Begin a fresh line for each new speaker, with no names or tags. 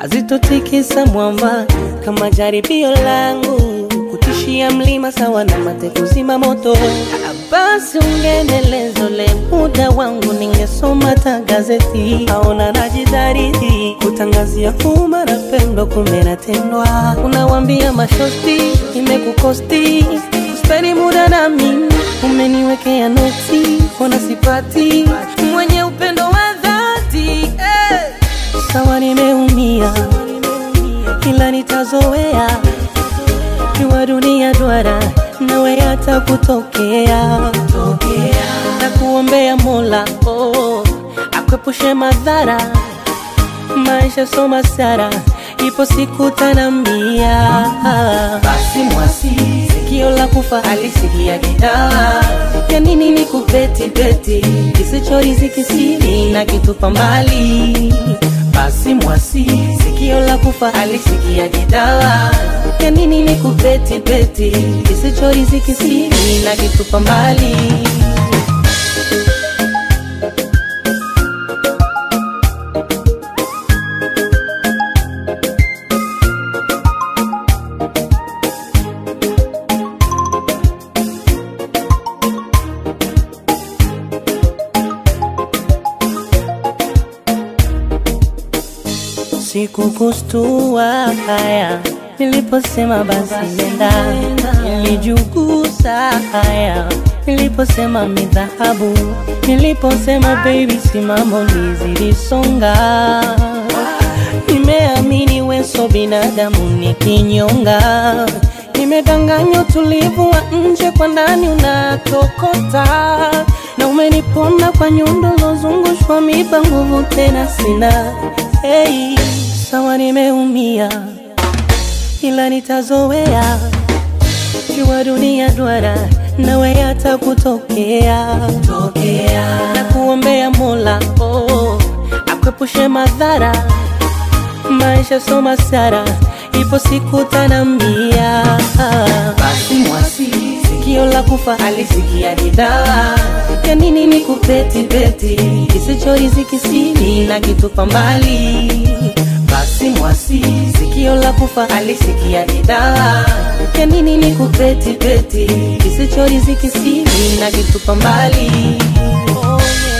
hazitotikisa mwamba kama jaribio langu kutishia mlima sawa na mate kuzima moto. Basi ungeendeleza ule muda wangu, ningesoma ta gazeti. Aona najidhariti kutangazia umma na pendo, kumbe natendwa. Unawambia mashosti imekukosti speni muda na mimi, umeniwekea noti, ona sipati mwenye upendo wa dhati eh. Sawa nimeumia, ila nitazoea jua dunia duara nawe hata kutokea na kuombea Mola oh, akwepushe madhara maisha soma sara ipo siku tanambia basi mwasi sikio la kufa alisikia gitaa ya nini ni kubeti beti kisichoriziki siri na kitupa mbali basi mwasi sikio la kufa alisikia gitaa ya nini ni kubeti beti kisichoriziki siri na kitupa mbali Sikukustua haya niliposema basi nenda, nilijugusa haya niliposema mi dhahabu, niliposema baby simamo nizilisonga. Nimeamini weso binadamu ni kinyonga, nimedanganywa utulivu wa nje, kwa ndani unatokota, na umeniponda kwa nyundo lozungushwa miba, nguvu tena sina. Hey, sawa nimeumia, ila nitazoea. Jua dunia duara, nawe hata kutokea tokea, na kuombea Mola oh, akwepushe madhara maisha soma sara, ipo siku tanambia. Basi mwasi, sikio la kufa alisikia gitaa, ya nini ni kupeti beti, kisichoriziki siri na kitupa mbali. Basi mwasi, sikio la kufa alisikia gitaa, ya nini ni kupeti beti, kisichoriziki siri na kitupa mbali. Oh, yeah.